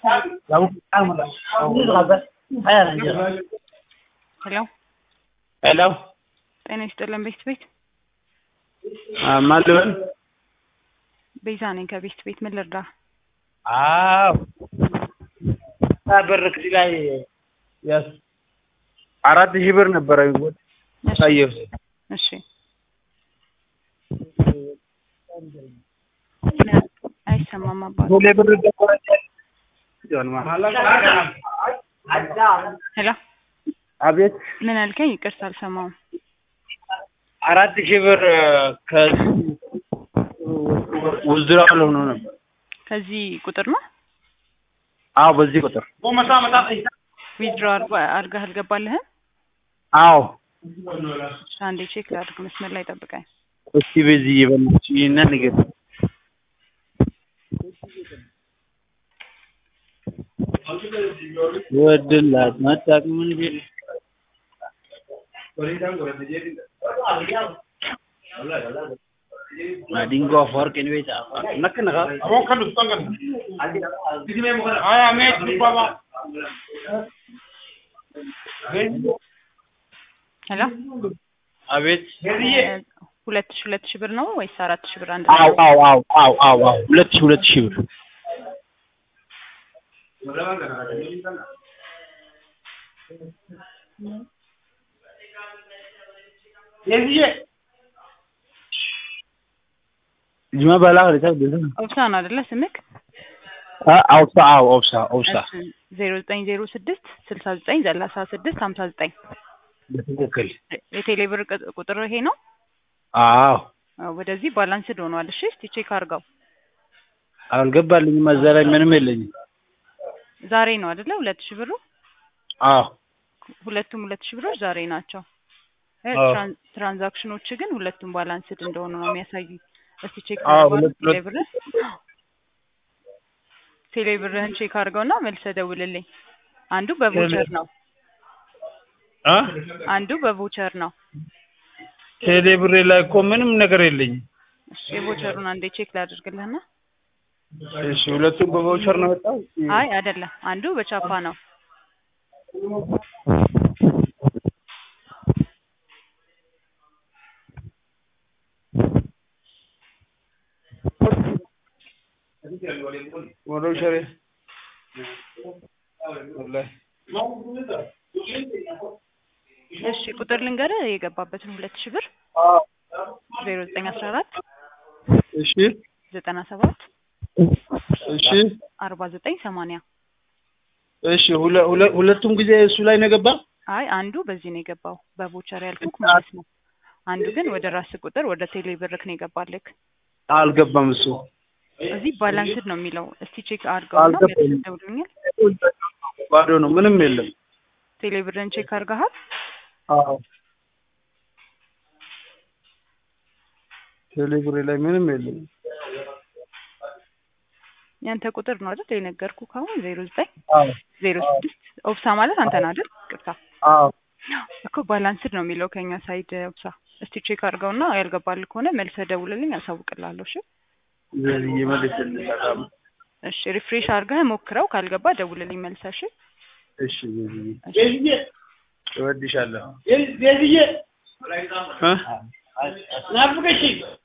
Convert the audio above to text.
ሄሎ ሄሎ ጤና ይስጥልን ቤት ቤት ማን ልበል? ቤዛ ነኝ ከቤት ቤት ምን ልርዳ? አዎ ብር እዚህ ላይ ያስ አራት ሺህ ብር ነበረ እሺ ታየው እሺ አይሰማም አባት ሁሌ ብር ደቆረች ሄሎ አቤት ምን አልከኝ? ይቅርታ አልሰማውም። አራት ሺህ ብር ከዚህ ውዝድራል ሆኖ ነበር። ከዚህ ቁጥር ነው አዎ በዚህ ቁጥር ዊዝድሮ አድርገህ አልገባልህም? አዎ እሺ፣ አንዴ ቼክ ላድርግ። መስመር ላይ ጠብቀኝ። እስቲ በዚህ ይበልች ይሄን ነገር ወድላት መጣቅ ምን ቢል ማዲንጎ አፈወርቅ ነው ቤት ነከነካ Abon kan dutsen kan. Aya me duba ba. ሄሎ አቤት ሁለት ሺህ ሁለት ሺህ ብር ነው ወይስ አራት ሺህ ብር አንድ አው አው አው አው አው አው ሁለት ሺህ ሁለት ሺህ ብር Yeziye. ጅማ ባላ ከለታ ደዛ ኦብሳ ነው አይደለ ስምክ? አውሳ አው ኦብሳ ኦብሳ ዜሮ ዘጠኝ ዜሮ ስድስት ስልሳ ዘጠኝ ሰላሳ ስድስት ሀምሳ ዘጠኝ በትክክል የቴሌ ብር ቅ- ቁጥር ይሄ ነው። አዎ አዎ፣ ወደዚህ ባላንስድ ሆኗል። እሺ እስቲ ቼክ አድርገው። አልገባልኝም። እዛ ላይ ምንም የለኝም። ዛሬ ነው አይደለ? ሁለት ሺህ ብሩ አዎ ሁለቱም ሁለት ሺህ ብሮች ዛሬ ናቸው። እ አዎ። ትራን- ትራንዛክሽኖች ግን ሁለቱም ባላንስድ እንደሆኑ ነው የሚያሳዩኝ። እስቲ ቼክ አዎ፣ አድርገው ሁለት- ቴሌ ብርህ ቴሌ ብርህን ቼክ አድርገውና መልሰህ ደውልልኝ። አንዱ በቮቸር ነው፣ አ አንዱ በቮቸር ነው። ቴሌ ብሬ ላይ እኮ ምንም ነገር የለኝም። እሺ የቮቸሩን አንዴ ቼክ ላድርግልህና እሺ ሁለቱም በቫውቸር ነው የወጣው። አይ አይደለም፣ አንዱ በቻፓ ነው። በቫውቸር ወላሂ እሺ ቁጥር ልንገርህ የገባበትን ሁለት ሺህ ብር ዜሮ ዘጠኝ አስራ አራት እሺ ዘጠና ሰባት እሺ አርባ ዘጠኝ ሰማንያ እሺ ሁለ- ሁለ- ሁለቱም ጊዜ እሱ ላይ ነው የገባ። አይ አንዱ በዚህ ነው የገባው በቮቸር ያልኩክ ማለት ነው። አንዱ ግን ወደ ራስ ቁጥር ወደ ቴሌ ብርክ ነው የገባልክ። አልገባም እሱ እዚህ ባላንስድ ነው የሚለው። እስቲ ቼክ አድርገው ነው አልገባኝም። ደውሉኛል። ባዶ ነው፣ ምንም የለም። ቴሌ ብርን ቼክ አድርገሃል? አዎ ቴሌ ብሬ ላይ ምንም የለም። ያንተ ቁጥር ነው አይደል የነገርኩ ካሁን ዜሮ ዘጠኝ አዎ ዜሮ ስድስት ኦብሳ ማለት አንተ ነህ አይደል? ቅርታ አዎ እኮ ባላንስድ ነው የሚለው ከኛ ሳይድ ኦብሳ። እስቲ ቼክ አድርገውና ያልገባል ከሆነ መልሰህ ደውልልኝ፣ አሳውቅልሃለሁ። እሺ ዘልዬ መልስልኝ። እሺ ሪፍሬሽ አድርገህ ሞክረው፣ ካልገባ ደውልልኝ መልሰህ። እሺ እሺ ዘልዬ እሺ Yeziye. እወድሻለሁ። Yeziye. እ Ne yapıyorsun?